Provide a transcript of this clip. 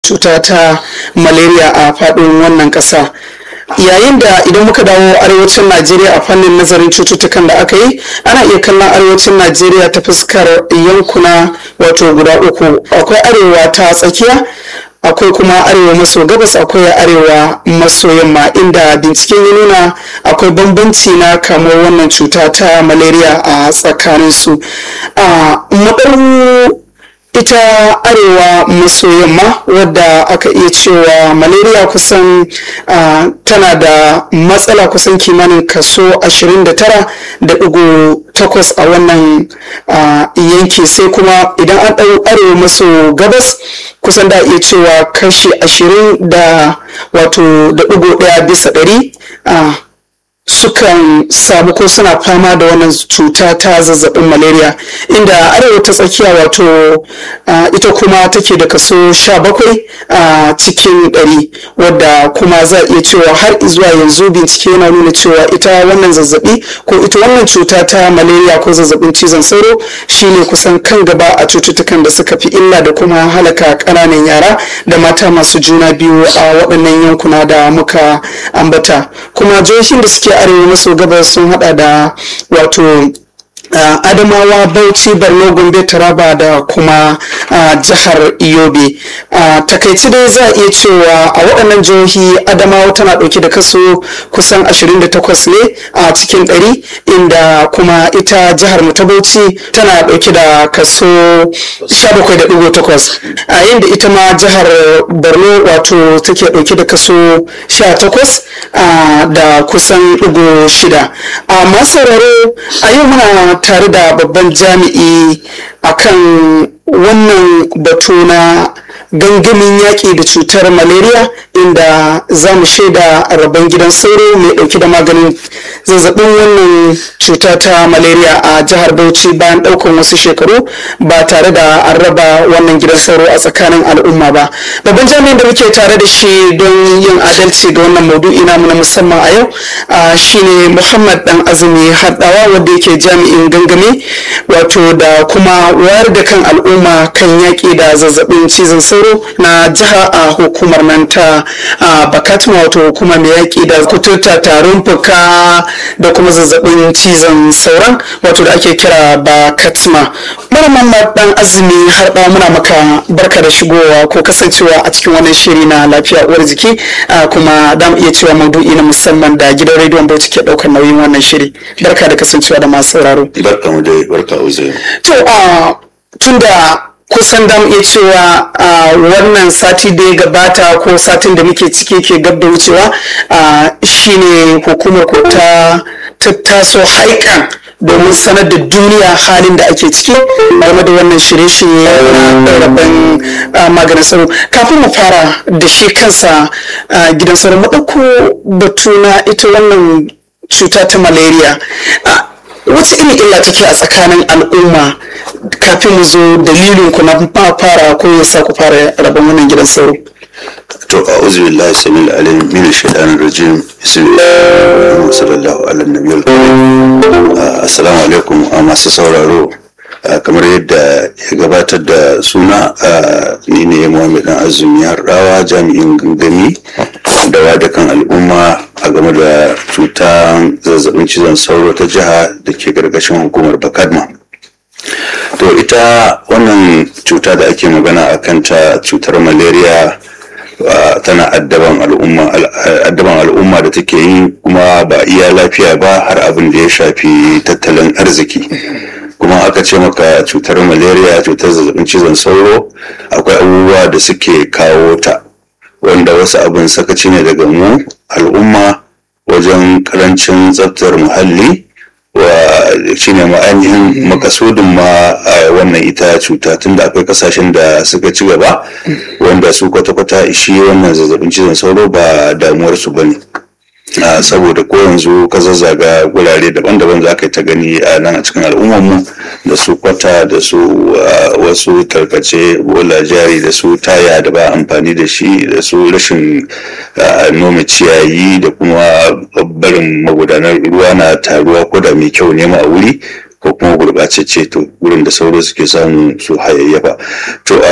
cuta ta malaria a faɗin wannan ƙasa yayin da idan muka dawo arewacin najeriya a fannin nazarin cututtukan da aka yi ana iya kallon arewacin najeriya ta fuskar yankuna wato guda uku akwai arewa ta tsakiya akwai kuma arewa maso gabas akwai arewa maso yamma inda binciken ya nuna akwai bambanci na kamar wannan cuta ta malaria a tsakaninsu a ita arewa maso yamma wadda aka iya cewa malaria kusan uh, tana da matsala kusan kimanin kaso 29.8 a wannan uh, yanki sai kuma idan an ɗau arewa maso gabas kusan da iya cewa kashi 20 da wato da ɗigo ɗaya bisa ɗari uh, sukan samu ko suna fama da wannan cuta ta zazzabin malaria inda arewa ta tsakiya wato uh, ita kuma take da kaso 17 a uh, cikin 100 wadda kuma za a iya cewa har zuwa yanzu bincike yana nuna cewa ita wannan zazzabi ko ita wannan cuta ta malaria ko zazzabin cizon sauro shine kusan kan gaba a cututtukan da suka fi illa da kuma halaka ƙananan yara da mata masu juna biyu a waɗannan yankuna da muka ambata kuma jihohin da suke arewa maso gabas sun hada da wato Uh, adamawa bauchi borno gombe taraba da kuma uh, jihar yobe uh, takaici dai za a iya cewa a waɗannan jihohi adamawa tana ɗauke da kaso kusan 28 ne a cikin 100 inda kuma ita jihar mu ta bauchi tana ɗauke da kaso 17.8 a yayin da ita ma jihar borno wato take ɗauke da kaso 18 da kusan ɗigo shida a masararo a yau muna tare da babban jami'i akan wannan batu na gangamin yaƙi da cutar malaria inda za mu shaida rabon gidan sauro mai ɗauki da maganin zazzabin wannan cuta ta malaria a jihar bauchi bayan ɗaukan wasu shekaru ba tare da an raba wannan gidan sauro a tsakanin al'umma ba babban jami'in da muke tare da shi don yin adalci ga wannan maudu'i namu na musamman a yau shine muhammad dan azumi haɗawa wanda yake jami'in gangami wato da kuma wayar da kan al'umma kan yaƙi da zazzabin cizon sauro na jiha a hukumar nan ta bakatma wato hukuma mai yaƙi da kuturta tarin fuka da kuma zazzabin cizon sauran wato da ake kira bakatma mara dan azumi har ɗawa muna maka barka da shigowa ko kasancewa a cikin wannan shiri na lafiya uwar jiki kuma da mu iya cewa maudu'i na musamman da gidan rediyon bauchi ke ɗaukar nauyin wannan shiri barka da kasancewa da masu sauraro barka mu dai barka uze to tun da kusan da iya cewa wannan sati da ya gabata ko satin da muke ciki ke gab da wucewa shine hukumar ko ta tattaso haikan domin sanar da duniya halin da ake ciki game da wannan shirye-shirye na rabin maganin sauro kafin mu fara da shi kansa gidan sauro mu ɗauko batu na ita wannan cuta ta malaria wace irin illa take a tsakanin al'umma kafin mu zo dalilin ku na fara ko ya sa ku fara rabon wannan gidan sauro to a uzu billahi samil alim min shaitanir rajim bismillah sallallahu ala nabiyil karim assalamu alaikum a masu sauraro kamar yadda ya gabatar da suna ni ne muhammad dan azumi rawa jami'in gangami da wadakan al'umma a game da cutar zazzabin cizon sauro ta jiha da ke gargashin hukumar bakadma to ita wannan cuta da ake magana a kanta cutar malaria tana addaban al'umma da take yi kuma ba iya lafiya ba har abin da ya shafi tattalin arziki kuma aka ce maka cutar malaria cutar zazzabin cizon sauro akwai abubuwa da suke kawo ta wanda wasu abin sakaci ne daga mu al'umma wajen karancin tsaftar muhalli wa shine ma ainihin makasudin ma a wannan ita cuta tunda akwai kasashen da suka ci gaba wanda su kwata-kwata ishi wannan zazzabin cizon sauro ba damuwarsu ba ne saboda ko yanzu ka zazzaga gurare daban-daban za ka yi ta gani a nan a cikin al'ummarmu da su kwata da su wasu tarkace bola jari da su taya da ba amfani da shi da su rashin nome ciyayi da kuma barin magudanar ruwa na taruwa ko da mai kyau nema a wuri ko kuma gurɓacecce to wurin da sauro suke samu su hayayyafa to